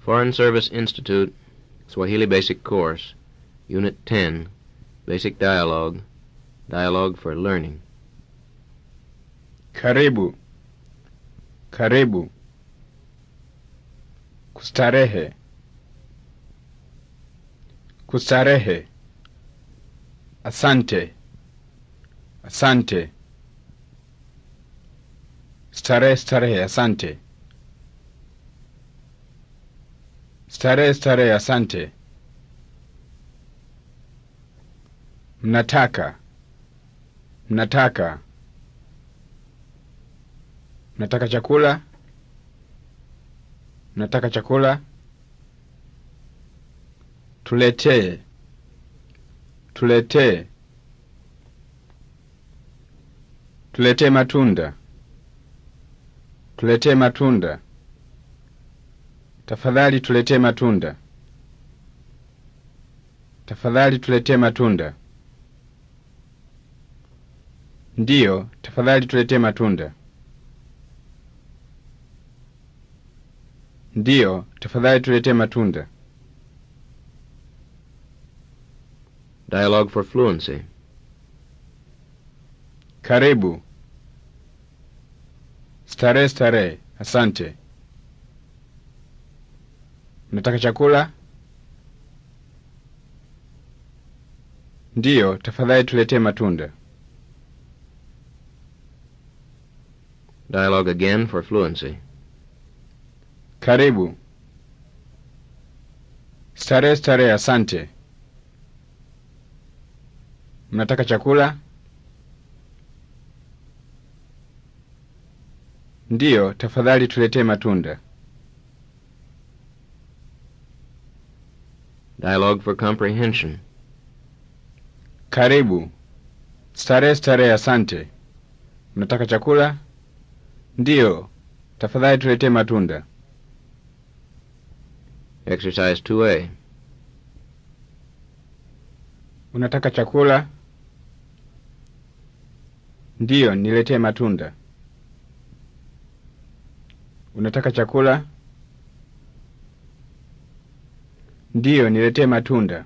Foreign Service Institute, Swahili Basic Course, Unit 10, Basic Dialogue, Dialogue for Learning. Karibu. Karibu. Kustarehe. Kustarehe. Asante. Asante. Starehe, starehe, asante. Starehe, starehe, asante. Mnataka. Mnataka. Mnataka chakula? Mnataka chakula? Tuletee. Tuletee. Tuletee matunda. Tuletee matunda. Tafadhali tuletee matunda. Tafadhali tuletee matunda. Ndiyo, tafadhali tuletee matunda. Ndiyo, tafadhali tuletee matunda. Dialogue for Fluency. Karibu. Starehe, starehe, asante. Mnataka chakula? Ndiyo, tafadhali tuletee matunda. Dialogue again for Fluency. Karibu. Starehe, starehe, asante. Mnataka chakula? Ndiyo, tafadhali tuletee matunda. Dialogue for Comprehension. Karibu. Starehe, starehe, asante. Mnataka chakula? Ndiyo, tafadhali tuletee matunda. Exercise 2A. Unataka chakula? Ndiyo, niletee matunda. Unataka chakula? Ndiyo, niletee matunda.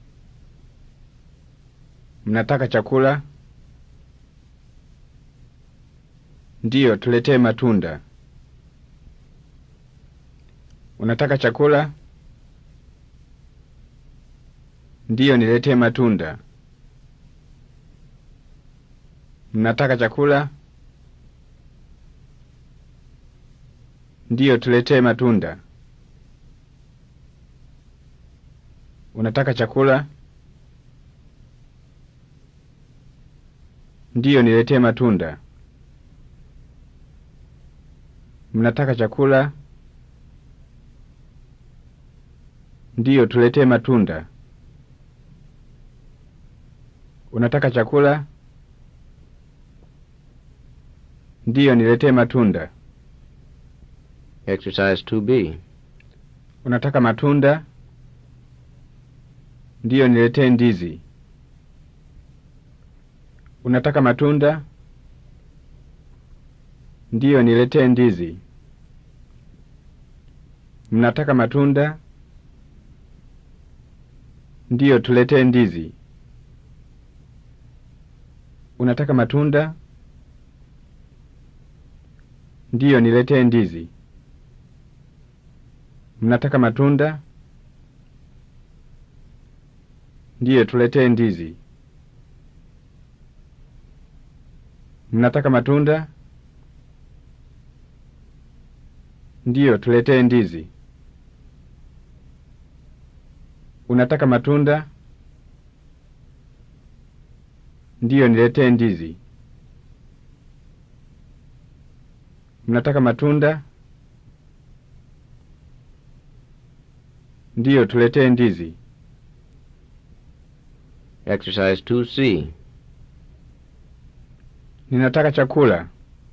Mnataka chakula? Ndiyo, tuletee matunda. Unataka chakula? Ndiyo, niletee matunda. Mnataka chakula? Ndiyo, tuletee matunda. Unataka chakula? Ndiyo, niletee matunda. Mnataka chakula? Ndiyo, tuletee matunda. Unataka chakula? Ndiyo, niletee matunda. Exercise 2B. Unataka matunda? Ndiyo, niletee ndizi. Unataka matunda? Ndiyo, niletee ndizi. Mnataka matunda? Ndiyo, tuletee ndizi. Unataka matunda? Ndiyo, niletee ndizi. Mnataka matunda? Ndiyo, tuletee ndizi. Mnataka matunda? Ndiyo, tuletee ndizi. Unataka matunda? Ndiyo, niletee ndizi. Mnataka matunda? Ndiyo, tuletee ndizi. Exercise 2C. Ninataka chakula.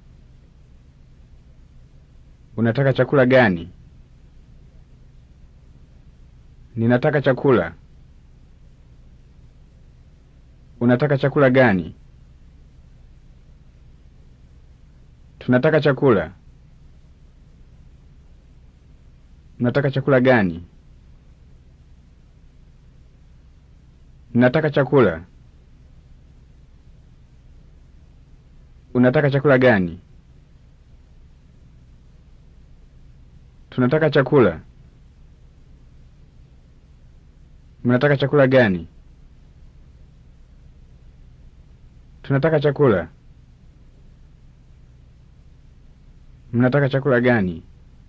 Unataka chakula gani? Ninataka chakula. Unataka chakula gani? Tunataka chakula. Mnataka chakula gani? Ninataka chakula. Unataka chakula gani? Tunataka chakula. Mnataka chakula gani? Tunataka chakula. Mnataka chakula gani?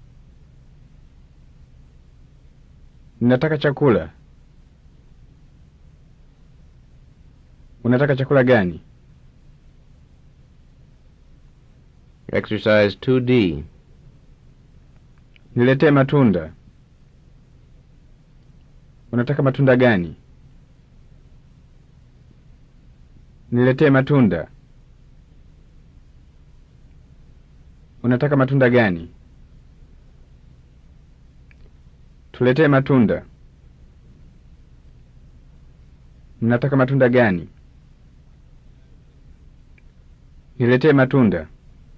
Ninataka chakula. Unataka chakula gani? Exercise 2D. Niletee matunda. Unataka matunda gani? Niletee matunda. Unataka matunda gani? Tuletee matunda. Mnataka matunda gani? Niletee matunda.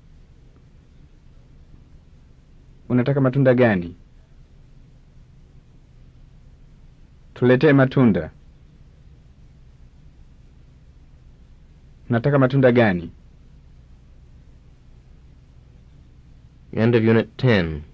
Unataka matunda gani? Tuletee matunda. Nataka matunda gani? End of Unit 10.